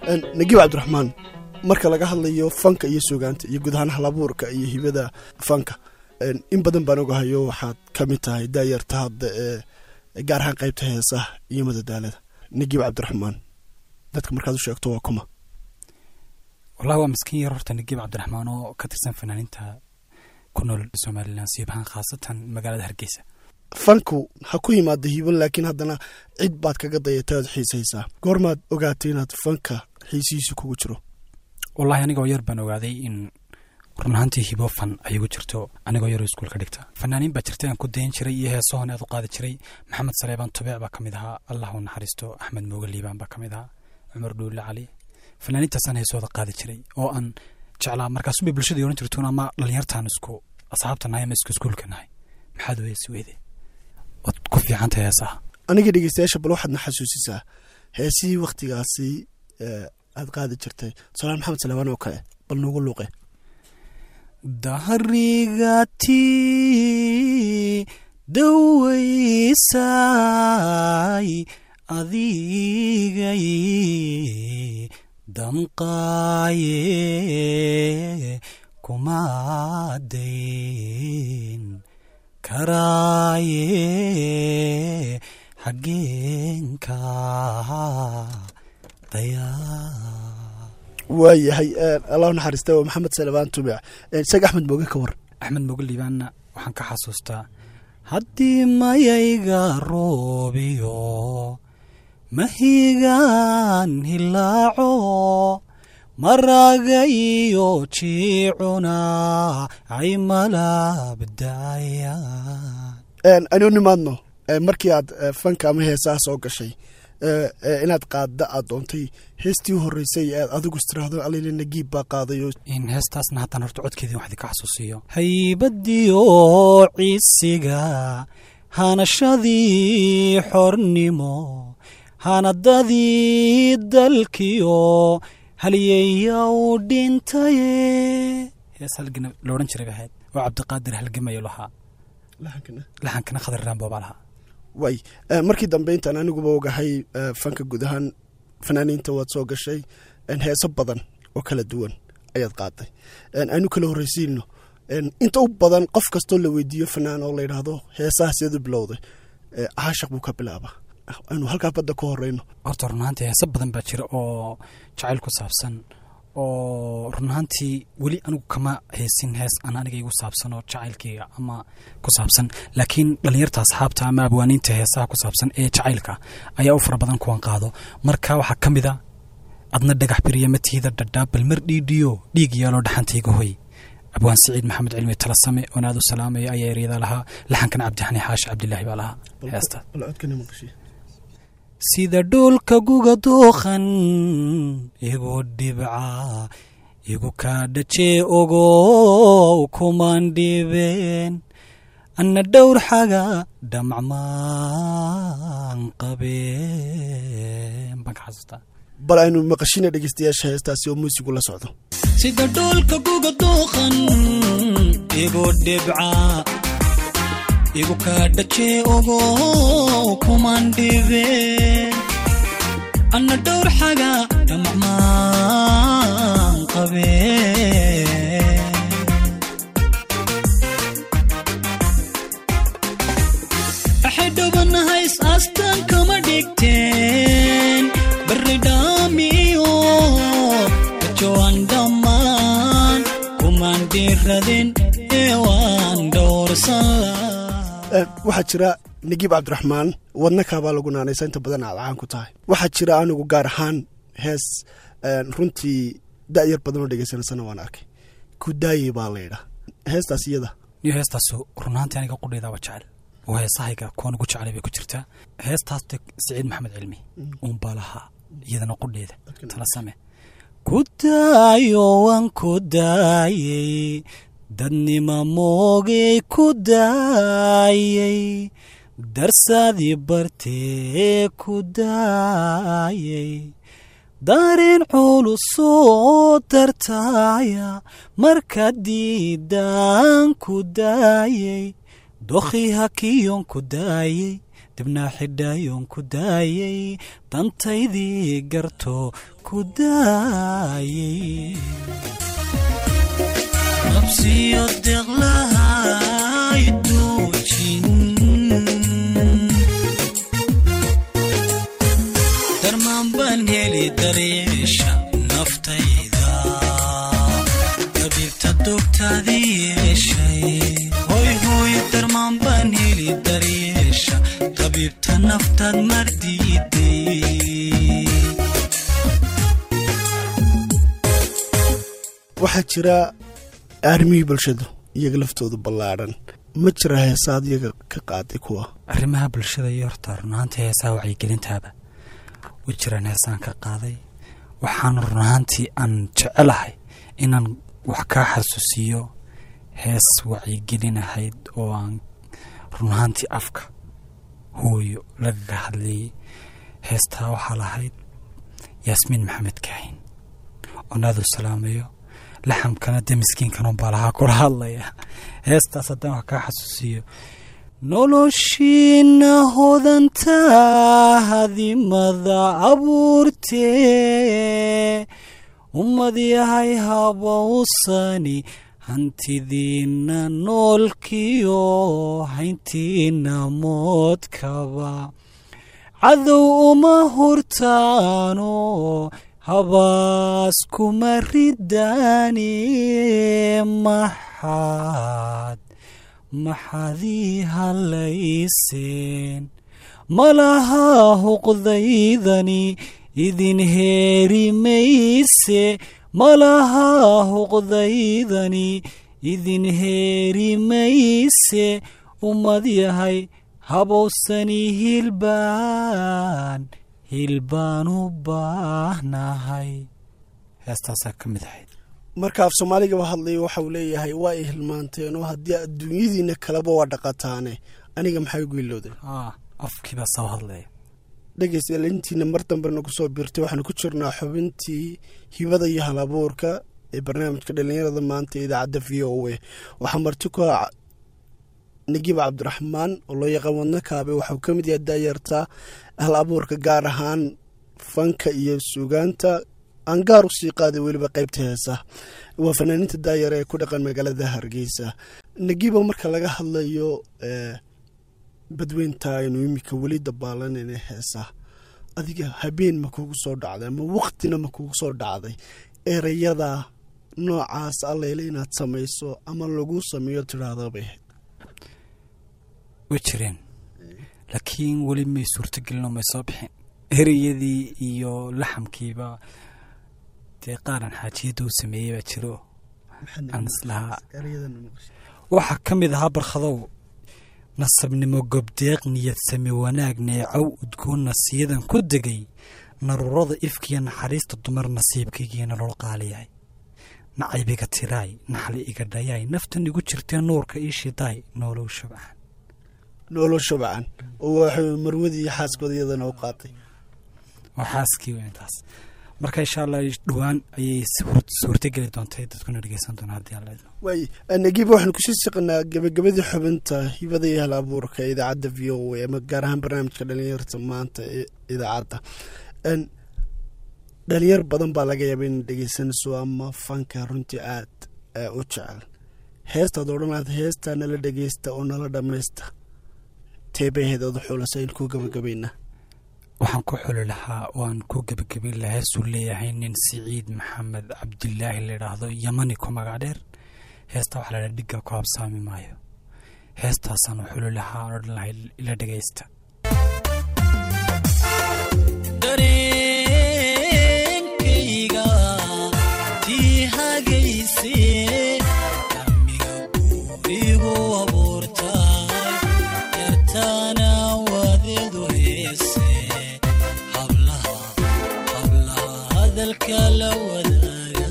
nagiib cabdiraxmaan marka laga hadlayo fanka iyo suugaanta iyo guud ahaan halabuurka iyo hibada fanka in badan baan ogahayo waxaad ka mid tahay daayarta hadda ee gaar ahaan qaybta heesaha iyo madadaalada nagiib cabdiraxmaan dadka markaad u sheegto waa kuma wallahi waa miskiin yar horta nagiib cabdiraxmaan oo ka tirsan fanaaniinta ku nool somalilan siib ahaan khaasatan magaalada hargeysa fanku ha ku yimaada hiiban laakiin haddana cid baad kaga dayatay oad xiisaysaa goormaad ogaatay inaad fanka xiisihiisa kugu jiro wallahi anigoo yar baan ogaaday in run ahaantii hibo fan ay igu jirto anigoo yaroo iskuulka dhigta fanaaniin baa jirtay aan ku dayan jiray iyo heesohon aad u qaadi jiray maxamed saleebaan tubeec baa ka mid ahaa allah u naxariisto axmed mooge liibaan baa ka mid ahaa cumar dhuulle cali fanaaniintaasaan heesooda qaadi jiray oo aan jeclaa markaasubay bulshadii ohan jirtuun ama dhalinyartaan isku asxaabta nahay ama isku iskuulka nahay maxaad weesi weyde waad ku fiicantahay heesaha aniga dhegeystayaasha bal waxaadna xasuusisaa heesihii wakhtigaasi aad qaadi jirtay tusaalaal maxamed salebaan oo kale bal noogu luuqe dahrigati dawaysay adigay damqaaye kumaadayn karaaye xaggeenka dayaa waayahay allah naxariista waa maxamed salebaan tubic isaga axmed mooge ka war axmed mooge liibaanna waxaan ka xasuustaa haddii mayayga roobiyo mahigaan hilaaco maraga iyo jiicuna ay malabdaayaan anu nimaadno markii aad fanka ama heesaha soo gashay inaad qaadda aad doontay heestii u horreysay aad adigu istiraahdo alile nagiib baa qaadayo in heestaasna haddaan horta codkeedii wax idinka xasuusiyo haybadiyo ciisiga hanashadii xornimo hanadadii dalkiyo halyeeya u dhintaye hees halgana lo odhan jiray bahayd oo cabdiqaadir halgamayo lahaa laxankana khadar raambo baa lahaa way markii dambe intaan aniguba ogahay fanka guud ahaan fanaaniinta waad soo gashay heeso badan oo kala duwan ayaad qaaday aanu kala horreysiino inta u badan qof kastoo la weydiiyo fanaan oo layidhaahdo heesaha sideed u bilowday caashaq buu ka bilaabaa aynu halkaa badda ku horeyno horta runahaantii heese badan baa jira oo jacayl ku saabsan oo runahaantii weli anigu kama heesin hees aan aniga igu saabsan oo jacaylkayga ama ku saabsan laakiin dhalinyarta asxaabta ama abwaaniinta heesaha ku saabsan ee jacaylka ayaa u fara badan kuwan qaado marka waxaa ka mid a adna dhagax biriya matiida dhadhaabal mar dhiidhiyo dhiig yaaloo dhaxantayga hoy abwaan siciid maxamed cilmi talasame oon aad u salaamaya ayaa eryadaa lahaa laxankana cabdixani xaashi cabdilaahi baa lahaa heesta sida dhoolka guga duuqan igu dhibca igu kaa dhajee ogow kumaan dhibeen anna dhowr xaga dhamacmaan qabeen baan ka xasuustaa bal aynu maqashina dhegeystayaasha heestaasi oo muusigu la socdo sida dhoolka guga duuqan igu dhibca igu kaa dhajee ogow kumaan dhibeen anna dhowr xaga dhamacmaan qabeen waxay dhowanahays astaan kama dhigteen barri dhaamiyo dajoan dhammaan kumaan dhiiradin ee waan dhowrsan waxaa jira nagiib cabdiraxmaan wadnakaabaa lagu naanaysa inta badan aad caan ku tahay waxaa jira anigu gaar ahaan hees runtii da'yar badan oo dhegeysanaysana waan arkay kudaaye baa laydhaa heestaas iyada niyo heestaasu runaantii aniga qudhaydaa waa jecel oo heesahayga kuwan ugu jecelay bay ku jirtaa heestaas siciid maxamed cilmi uunbaa lahaa iyadana qudheeda tala same ku daayo waan ku daayey dadnima moogay ku daayey darsadii bartee ku daayey dareen culusoo dartaaya marka diidaan ku daayey dokhii hakiyoon ku daayey dibnaa xidhaayoon ku daayey dantaydii garto ku daayey qabsiyo deeqlahay duujin darmaan baan heli daryeesha naftayda dabiibta dogtaadii yeeshay hoy hoy darmaan baan heli daryeesha dabiibta naftaad mardiiday waxaa jira arrimihii bulshadu iyaga laftoodu ballaadhan ma jira heesaad iyaga ka qaaday kuwa arrimaha bulshada iyo horta runahaantii heesaha wacyigelintaaba way jiraan heesaan ka qaaday waxaana runahaantii aan jecelahay inaan wax kaa xasuusiyo hees wacyigelin ahayd oo aan runahaantii afka hooyo lagaga hadlayay heestaa waxaa lahayd yaasmiin maxamed kaahin oon aadu salaamayo laxamkana dee miskiinkanunbaa lahaa kula hadlaya heestaas haddaan wax kaa xasuusiyo noloshiina hodantaa hadimada abuurtee ummad yahay habowsani hantidiina noolkiyo hayntiina moodkaba cadow uma hurtaano habaas kuma ridaani maxaad maxaadii halayseen malaha huqdaydani idin heeri mayse malaha huqdaydani idin heeri mayse ummad yahay habowsani hilbaan hilbaan u baahnahay heestaasaa ka mid ahayd marka af soomaaligaba hadlaya waxau leeyahay waa ay hilmaanteenoo haddii adduunyadiina kaleba waa dhaqataane aniga maxay ugu ilowday aa afkiibaa soo hadlaya dhegeystayaal intiina mar dambena kusoo biirtay waxaanu ku jirnaa xubintii hibada iyo hal abuurka ee barnaamijka dhallinyarada maanta ee idaacadda v o a waxaa marti ku ah nagiib cabdiraxmaan oo loo yaqaan wadno kaabe waxau ka mid yahay daayarta hal abuurka gaar ahaan fanka iyo suugaanta aan gaar u sii qaaday weliba qaybta heesaha waa fanaaniinta daayar ee ku dhaqan magaalada hargeysa nagiiba marka laga hadlayo badweynta aynu iminka weli dabaalanayna heesaha adiga habeen ma kugu soo dhacday ama waktina ma kugu soo dhacday ereyada noocaas alleyle inaad samayso ama lagu sameeyo tidhaahdabay ahayd way jireen laakiin weli may suurtagelinoo may soo bixin ereyadii iyo laxamkiiba dee qaaran xaajiyadda u sameeyey baa jiro aan islahaa waxaa ka mid ahaa barkhadow nasabnimo gobdeeq niyad same wanaag neecow udgoon nasiyadan ku degay naruurada ifkiyo naxariista dumar nasiibkaygiyo nolol qaaliyahay nacaybiga tiraay naxli iga dhayaay naftan igu jirtee nuurka ii shidaay noolow shabcan noolo shabcan oo waxay marwadii iyo xaaskooda iyadana u qaatay waa xaaskii weyntaas marka insha allah dhowaan ayay suurtageli doontay dadkuna dhegeysan doona haddii alla idmo waay nagiiba waxaanu kusii siqanaa gabagabadii xubinta hibada iyo hal abuurka ee idaacadda v o a ama gaar ahaan barnaamijka dhalinyarta maanta ee idaacadda dhalinyar badan baa laga yaaba inay dhegeysanayso ama fanka runtii aad u jecel heestaad odhanaad heestaa nala dhegeysta oo nala dhammaysta teebaheed oda xulasa in ku gabagabaynaa waxaan ku xuli lahaa oo aan ku gebagabin lahaa heesuu leeyahay nin siciid maxamed cabdilaahi layidhaahdo yamani ku magac dheer heestaa waxaa laydhaha dhigga ku habsaami maayo heestaasaan u xuli lahaa aan odhan lahay ila dhegaysta dareenkayga tii hagayse damiga guurigu abuurtay yartaana wadeedu heese hablaha hablaha hadalka la wadaaga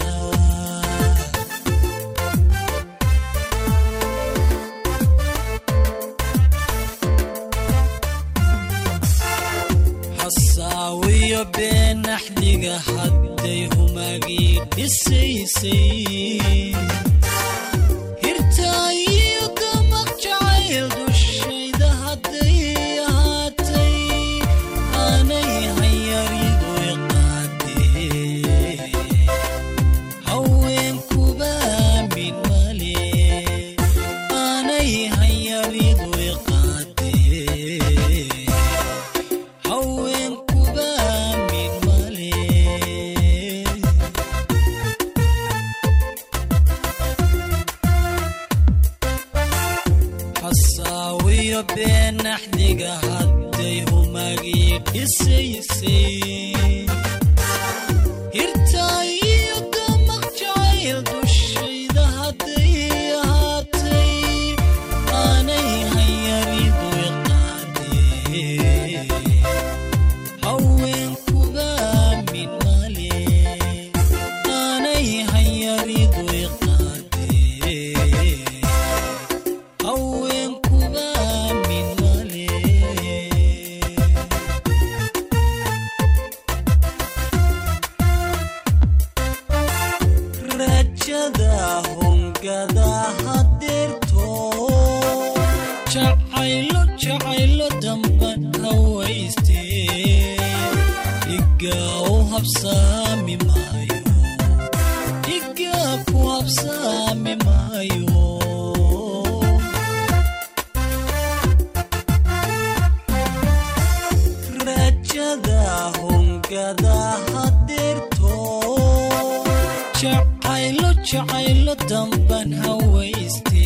hasaawiyo beenaxdiga hadday humagii dhisaysay hirtaayiyo damaq jacayl jacayl dushayda hadday ahaatay aanay hayaridu iqaadee haweenkuba min male aanay hayaridu iqaadee haweenkuba min male xasaawiyo beenaxdiga hadday humagii dhisaysay hirtaa iyo damaq jacayl dushayda hadday ahaatay aanay hayaridu iqaadee haweenkuba min male aanay hayaridu iqaadee haweenkuba min male rajada hungada hadeerto jacaylo jacaylo damban hawayste igaa u habsaami maayo igaa ku habsaami maayo rajada hungada hadeerto jacaylo jacaylo damban hawayste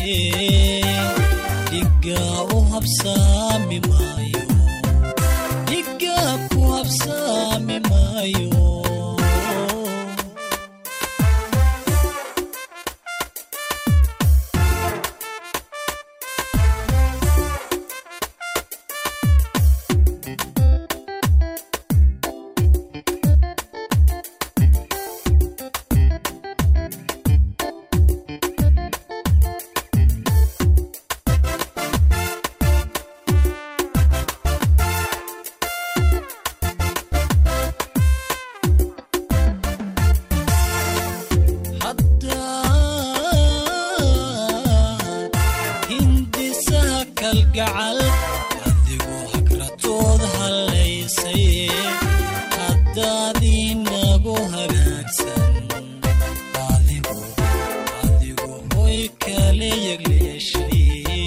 dhigaa u habsaami maayo dhigaa ku habsaami maayo haddaad hindisaha kalgacal adigoo hagratood hallaysay haddaad inagu hagaagsan adigu adigu hoy kale yegleeshay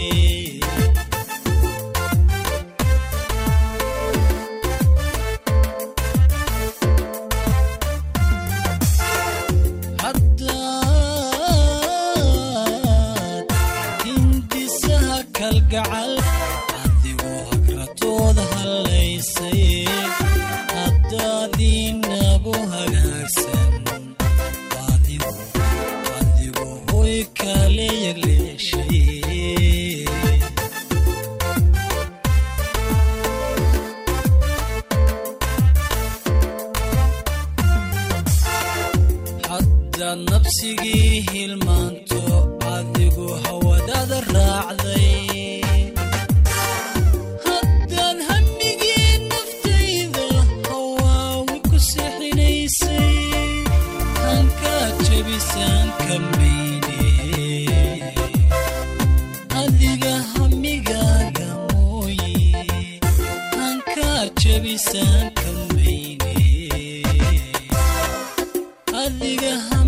haddaad hindisaha kalgacal adigoo hagratood hallaysay haddaad inagu hagaagsan adigu adigu hoy kale yegleeshay haddaad nabsigii hilmaanto adigu hawadaada raacday haddaad hamigii naftayda hawaawi ku sixinaysay hankaa jebisaan ka mayne adiga hamigaaga mooye hankaa jebisaan ka mayne adiga